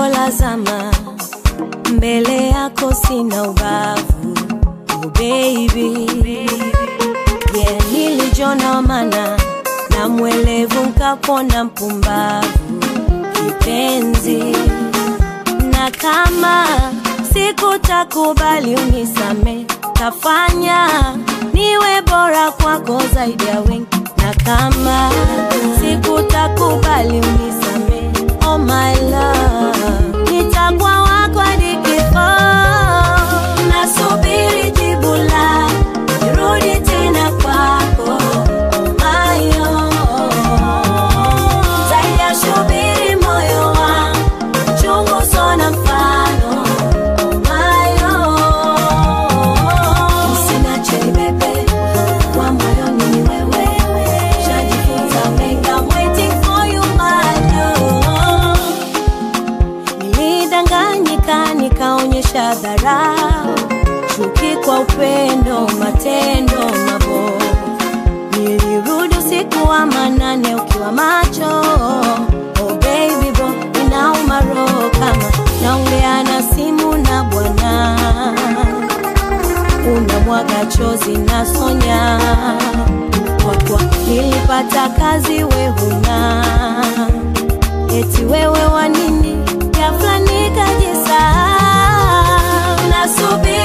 la zama, mbele yako sina ubavu. Oh baby, yeah, nilijona wa maana na mwelevu nkapona mpumbavu kipenzi, na kama sikutakubali unisame, tafanya niwe bora kwako zaidi ya wengi, na kama sikutakubali unisame, oh my love, nitakuwa wako hadi kifo. Nasubiri jibu la nirudi tena kwako, oh my oh. Zaidi ya shubiri moyo wangu chungu sona mfano oh my oh. Usiniache nibebe kwa moyoni ni wewe, shajifunza mengi, I'm waiting for you my love. Nilidanganyika nikaonyesha dharau, chuki kwa upendo, matendo mabovu. Nilirudi usiku wa manane ukiwa macho, oh baby bro, inauma roho kama naongea na simu na bwana, unamwaga chozi na sonya kwa kuwa nilipata kazi we huna eti wewe wa nini ghafla nikajisahau nasubiri